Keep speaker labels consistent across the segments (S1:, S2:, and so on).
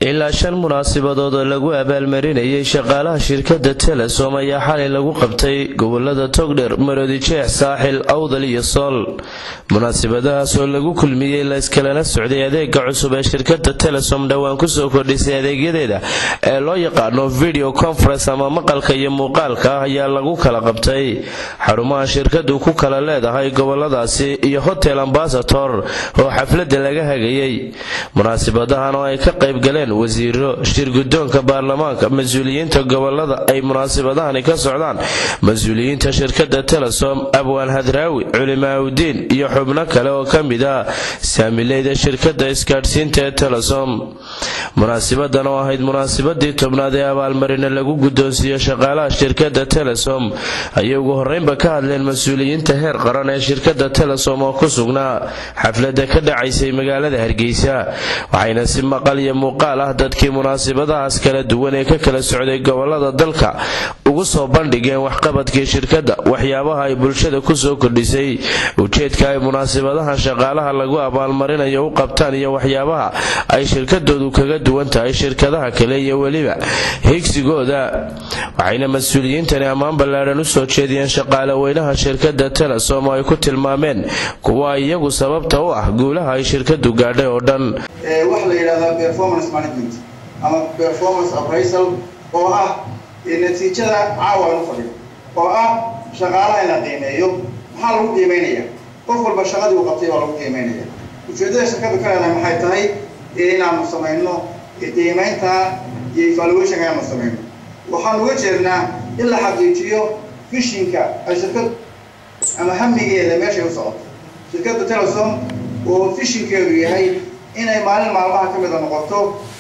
S1: ilaa shan munaasabadood oo lagu abaalmarinayay shaqaalaha shirkadda telesom ayaa xalay lagu qabtay gobolada togdher maroodi jeex saaxil awdal iyo sool munaasabadahaas oo lagu kulmiyey layskalana socday adeega cusub ee shirkadda telesom dhowaan kusoo kordhisay adeegyadeeda ee loo yaqaano video conference ama maqalka iyo muuqaalka ah ayaa lagu kala qabtay xarumaha shirkadu ku kala leedahay goboladaasi iyo hotel ambasator oo xaflada laga hagayay munaasabadahan oo ay ka qayb galeen wasiiro shirgudoonka baarlamaanka mas-uuliyiinta gobolada ay munaasabadahani ka socdaan mas-uuliyiinta shirkada telesom abwaan hadraawi culimaaudiin iyo xubno kale oo ka mid ah saamileyda shirkada isgaadhsiinta ee telesom munaasabadan oo ahayd munaasabadii tobnaad ee abaalmarina lagu guddoonsiiyo shaqaalaha shirkada telesom ayay ugu horeynba ka hadleen mas-uuliyiinta heer qaran ee shirkada telesom oo ku sugnaa xaflada ka dhacaysay magaalada hargeysa waxayna si maqal iyo muuqaal ah dadkii munaasabadahaas kala duwan ee ka kala socday gobolada dalka ugu soo bandhigeen waxqabadkii shirkadda waxyaabaha ay bulshada kusoo kordhisay ujeedka ay munaasabadahan shaqaalaha lagu abaalmarinayo u qabtaan iyo waxyaabaha ay shirkadoodu kaga duwan tahay shirkadaha kale iyo weliba higsigooda waxayna mas-uuliyiintani ammaan ballaadhan usoo jeediyeen shaqaale weynaha shirkadda telesom oo ay ku tilmaameen kuwa iyagu sababta u ah guulaha ay shirkadu gaadhay oo dhan
S2: waxa la yidhahdaa performance management ama performance appraisal oo ah natiijada caawa aan u fadhiyo oo ah shaqaalaha in la qiimeeyo maxaa lagu qiimeynaya qof walba shaqadii uu qabtay baa lagu qiimeynaya ujeeddada shirkadu ka leedahay maxay tahay inaanu samayno qiimeynta iyo evaluationka inaanu samayno waxaan uga jeednaa in la xaqiijiyo fishinka ay shirkad ama hamigeeda meeshay u socoto shirkadda telesom oo fishinkeedu yahay inay maalin maalmaha ka mida noqoto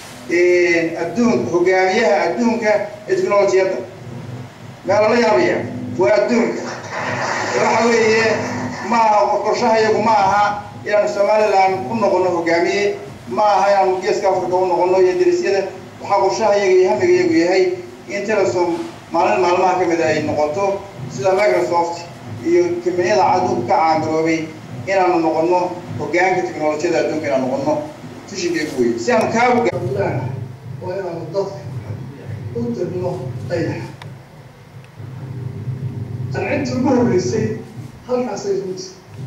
S2: adduunka hogaamiyaha adduunka ee technolojiyadda maa lala yaabaya waa adduunka waxa weeye ma aha qorshaha iyagu ma aha inaanu somaliland ku noqono hogaamiye ma aha inaanu geeska africa u noqono iyo darisyada waxaa qorshaha iyaga iyo hamiga iyagu yahay in telesom maalin maalmaha ka mida ay noqoto sida microsoft iyo kambaniyada cadduunka ka caangaroobay inaanu noqono hogaanka technolojiyada adduunka inaan noqono fishinkeegu wey si aanu kaagu
S3: waa inaanu dadka u dirno dayaxa qancinta ugu horreysay halkaasay runti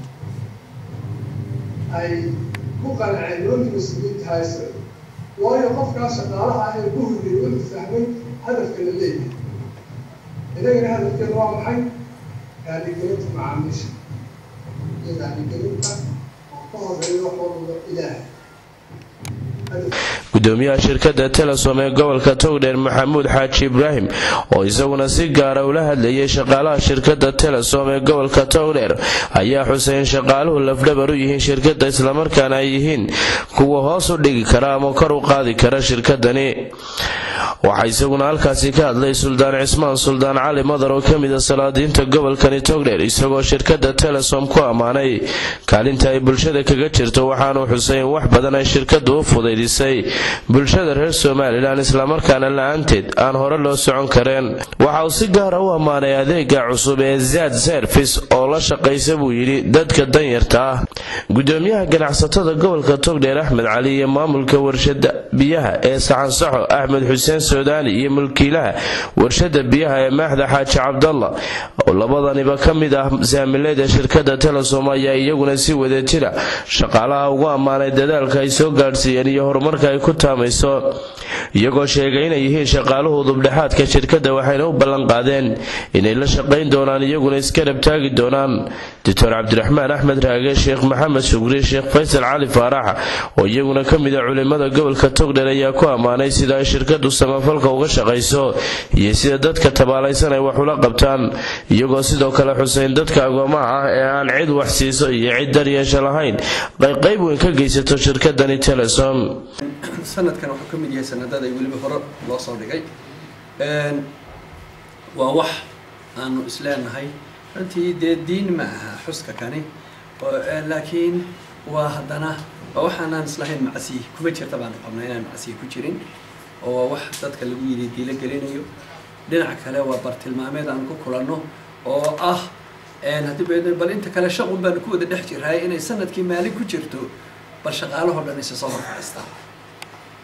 S3: ay ku qanceen nimankii mas-uuliyiinta haysa waayo qofkaas shaqaalaha ah ee ku horreeyey wuxuu fahmay hadafka la leeyahay inagana hadafkeeda waa maxay raaligelinta macaamiisha iyo raaligelinta oo ka horeeya wax walba ilaahay
S1: gudoomiyaha shirkadda telesom ee gobolka togdheer maxamuud xaaji ibraahim oo isaguna si gaara ula hadlayay shaqaalaha shirkadda telesom ee gobolka togdheer ayaa xusay in shaqaaluhu lafdhabar u yihiin shirkadda islamarkaana ay yihiin kuwa hoos u dhigi kara ama kor u qaadi kara shirkadani waxaa isaguna halkaasi ka hadlay suldaan cismaan suldaan cali madar oo ka mida salaadiinta gobolkani togdheer isagoo shirkadda telesom ku ammaanay kaalinta ay bulshada kaga jirto waxaanuu xusay in wax badan ay shirkadu u fudaydisay bulshada reer somalilan islamarkaana la-aanteed aan hore loo socon kareen waxa uu si gaara u ammaanay adeega cusub ee zaad service oo la shaqaysa buu yidhi dadka danyarta ah gudoomiyaha ganacsatada gobolka togdheer axmed cali iyo maamulka warshada biyaha ee saxansaxo axmed xuseen sudaani iyo mulkiilaha warshada biyaha ee maaxda xaaji cabdalla oo labadaniba ka mid ah saamileyda shirkadda telesom ayaa iyaguna si wadajira shaqaalaha ugu ammaanay dadaalka ay soo gaadhsiiyeen iyo horumarka ay ku taamayso iyagoo sheegay inay yihiin shaqaaluhu dubdhexaadka shirkadda waxayna u ballanqaadeen inay la shaqayn doonaan iyaguna iskarab taagi doonaan doctor cabdiraxmaan axmed raage sheekh maxamed shugri sheekh faysal cali faarax oo iyaguna ka mid a culimada gobolka togdher ayaa ku ammaanay sida ay shirkadu samafalka uga shaqayso iyo sida dadka tabaalaysan ay wax ula qabtaan iyagoo sidoo kale xuseyn dadka agoomaha ah ee aan cid wax siiso iyo cid daryeesha lahayn ay qayb weyn ka geysato shirkadani telesom
S4: sanadkan wuxuu ka mid yahay sanadada weliba hore loo soo dhigay waa wax aanu isleenahay runtii dee diin ma aha xuska kani laakiin waa haddana waa waxaanaan islahayn macsiyi kuma jirta baanu qabnaa inaan macsiyi ku jirin oo waa wax dadka lagu yidhi diilo gelinayo dhinac kale waa bartilmaameed aan ku kulanno oo ah haddii bal inta kale shaqun baanu ku wada dhex jirahay inay sanadkii maalin ku jirto bal shaqaalahoo dhan isa soo horfadhiistaan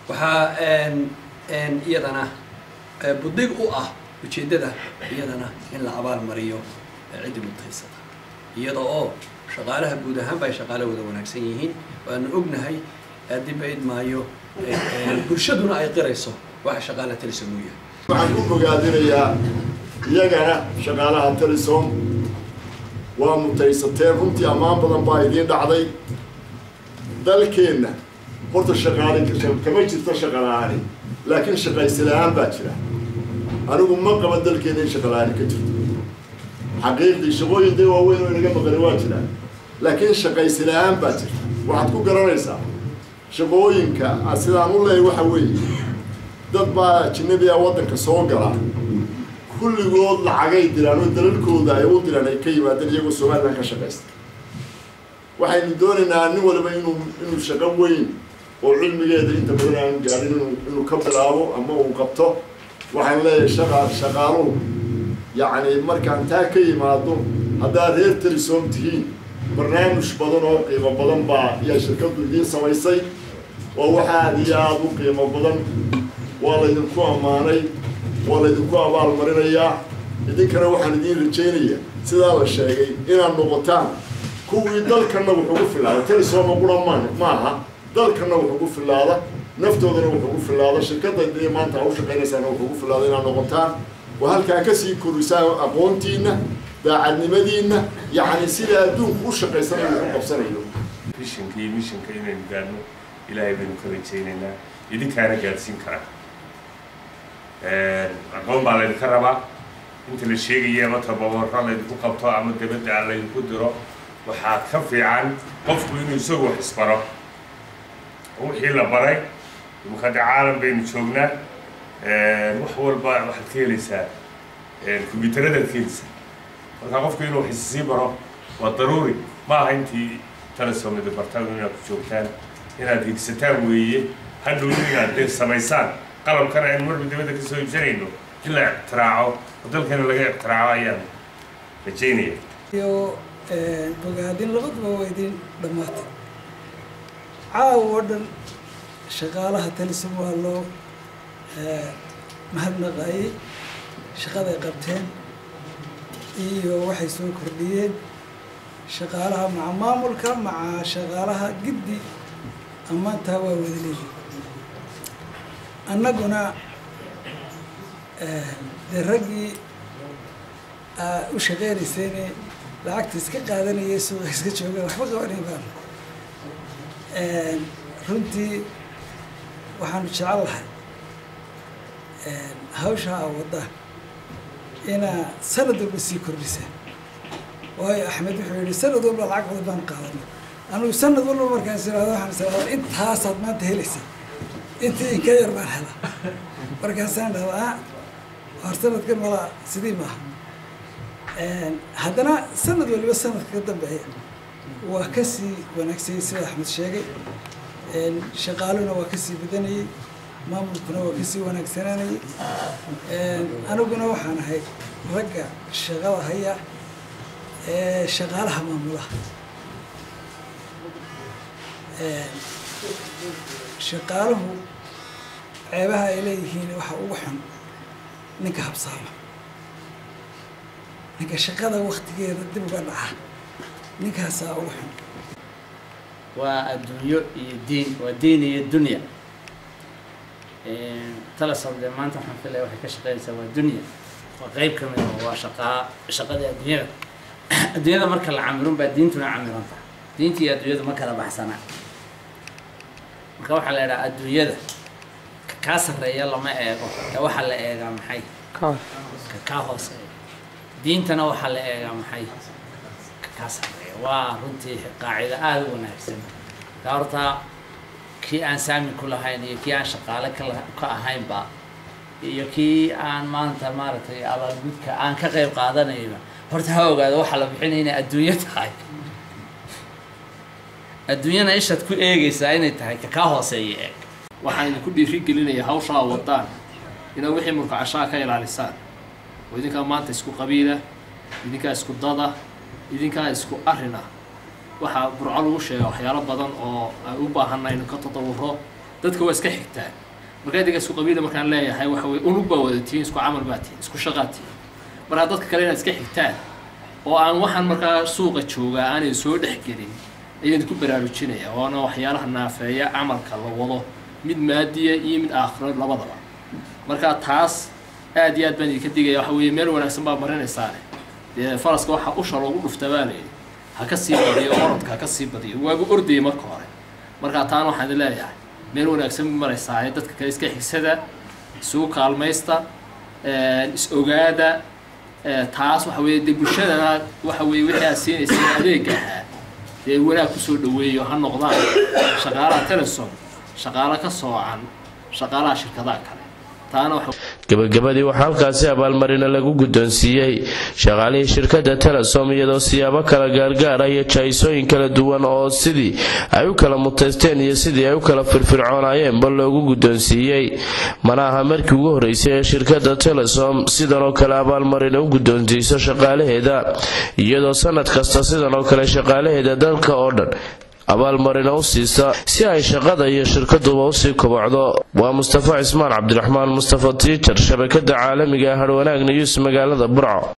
S4: waxaa iyadana budig u ah ujeeddada iyadana in la abaal mariyo ciddii mutaysata iyada oo shaqaalaha guud ahaanba ay shaqaale wada wanaagsan yihiin waanu ognahay dib aid maayo bulshaduna ay qirayso waxa shaqaalaha telisom uu yahay
S5: waxaan ku bogaadinayaa iyagana shaqaalaha telisom waa mutaysateen runtii ammaan badan baa idiin dhacday dalkeenna horta shaqaale kama jirto shaqala-aani laakiin shaqaysi la-aan baa jira anigu ma qaba dalkeenna in shaqala-aani ka jirto xaqiiqdii shaqooyin dee waaweyn oo inaga maqani waa jiraan laakiin shaqaysi la-aan baa jirta waxaad ku garanaysaa shaqooyinka sidaan u leeyahy waxa weeye dad baa ajinabi a waddanka soo gala kulligood lacagay diraan oo dalalkooda ay u diraan ay ka yimaadeen iyagoo somalilan ka shaqaysta waxaynu doonaynaa nin waliba inuu inuu shaqo weyn oo cilmigeeda inta badan aan gaadhin inuu inuu ka bilaabo ama uu qabto waxaan leeyahay shaqa shaqaaluhu yacni markaan taa ka yimaado haddaad reer telisom tihiin barnaamij badan oo qiimo badan baa ayaa shirkaddu idiin samaysay oo waxa aad iyo aada u qiimo badan waa laydinku ammaanay waa laydinku abaal marinayaa idinkana waxaan idiin rajaynayaa sidaa la sheegay inaad noqotaan kuwii dalkanna wuxuu ku filaada telisooma qura ma maaha dalkanna wuxuu ku filaada naftoodana wuxuu ku filaada shirkadda dee maanta a u shaqaynaysaana wuxuu ku filaada inaad noqotaan oo halkaa kasii korisaan aqoontiinna daacadnimadiinna yacni sida adduunku u shaqaysanayo u qabsanayo
S6: mishinka iyo mishinka inaynu gaadhno ilaahay baynu ka rajaynaynaa idinkaana gaadhsiin karaa aqoon baa laydinka rabaa inta la sheegaya ama tababarro laydinku qabto ama dabadda aan laydinku diro waxaa ka fiican qofku inuu isagu wax isbaro wixii la baray imaka de caalam baynu joognaa wax walba waxaad ka helaysaa kombyuutaradaad ka helaysaa marka qofku inuu wax issii baro waa daruuri ma aha intii telesoomida bartaan inaad ku joogtaan inaad higsataan weeye hadhow inaad dee samaysaan qalabkana aynu marba dibadda ka soo iibsanayno in la ictiraaco oo dalkeena laga ictiraaco ayaan rajaynaya
S7: iyo bogaadin labaduba waa idin dhammaatay caawa oo dhan shaqaalaha talisom waa loo mahadnaqayay shaqaday qabteen iyo waxay soo kordhiyeen shaqaalaha maca maamulka maca shaqaalaha giddi ammaantaa waa wada leeyihin annaguna dee raggii u shaqeynaysayne lacagta iska qaadanayay suuqa iska joogaan waxba qabanayn baan runtii waxaanu jecel lahay hawsha a waddaan inaa sanad walba sii kordhisaan waayo axmed wuxuu yihi sanad walba lacag badan baan qaadana anugu sanad walba markaan is irahdo waxaan is irahdaa intaasaad maanta helaysa intii inka yar baan helaa markaasaan dhahdaa hor sanadkan malaa sidii maaha haddana sanad waliba sanadka ka dambeeya waa kasii wanaagsayay sida axmed sheegay shaqaaluna waa kasii badanayay maamulkuna waa kasii wanaagsananayay aniguna waxaan ahay ragga shaqada haya ee shaqaalaha maamulaha shaqaaluhu ceebaha ay leeyihiin waxa ugu xun ninka habsaama ninka shaqada waktigeeda dib uga dhaca ninkaasaa ugu xun
S8: waa adduunyo iyo diin waa diin iyo dunya talasom dee maanta waxaan filaya waxay ka shaqeynaysaa waa dunya waa qeyb ka mid a waa shaqaa shaqadii adduunyada adduunyada marka la camirun baa diintuna camiranta diinta iyo adduunyadu ma kala baxsanaa marka waxaa la idhaha adduunyada ka kaa sarreeya lama eego ee waxaa la eegaa maxay ka kaa hooseeya diintana waxaa la eegaa maxay ka kaa sarreeya waa runtii qaacido aada u wanaagsan ka horta kii aan saami ku lahayn iyo kii aan shaqaale kala ka ahaynba iyo kii aan maanta maaragtay abaalgudka aan ka qayb qaadanayba horta ha ogaado waxaa la bixinaya inay adduunyo tahay adduunyana ishaad ku eegaysaa inay tahay ka kaa hooseeya eeg
S9: waxaan idinku dhiiri gelinayaa hawshaa wadaan inaad wixii mulkacashaa ka ilaalisaan oo idinkaa maanta isku qabiila idinkaa isku dada idinkaa isku arrin ah waxaa burco lagu sheega waxyaalo badan oo ay u baahanna inu ka tadawuro dadka waa iska xigtaan marka idinka isku qabiila markaan leeyahay waxa weye unug baa wada tihiin isku camal baa tihiin isku shaqaa tihiin markaa dadka kale inaad iska xigtaan oo aan waxaan markaa suuqa joogaa aanay soo dhex gelin ayaan ku baraarujinaya waana waxyaalaha naafeeya camalka la wado mid maadiya iyo mid aakhiro labadaba marka taas aad iyo aad baan idinka digaya waxa weeye meel wanaagsan baa marinaysaane dee faraska waxaa usha loogu dhufta baa layidhi ha ka sii badiyo orodka ha ka sii badiyo waagu ordayay marka hore marka taana waxaan idin leeyahay meel wanaagsan maraysaa ee dadka kale iska xigsada isugu kaalmaysta is ogaada taas waxa weeye dee bulshadana waxa weeye wixii aad siinaysay adeega ahaa dee wanaag kusoo dhaweeyo ha noqdaan shaqaalaha telesom shaqaalo ka soocan shaqaalaha shirkadaha kale taana waxa
S1: gabagabadii waxaa halkaasi abaalmarina lagu guddoonsiiyey shaqaalihii shirkadda telesom iyadoo siyaabo kala gaargaar ah iyo jahaysooyin kala duwan oo sidii ay u kala mutaysteen iyo sidii ay u kala firfircoonaayeenba loogu guddoonsiiyey mana aha markii ugu horreysay ee shirkadda telesom sidan oo kale abaalmarina u guddoonsiiso shaqaalaheeda iyadoo sanad kasta sidan oo kale shaqaalaheeda dalka oo dhan abaalmarina u siisa si ay shaqada iyo shirkaduba usii kobocdo waa mustafa cismaan cabdiraxmaan mustafa tiijar shabakada caalamiga ah harwanaag news magaalada burco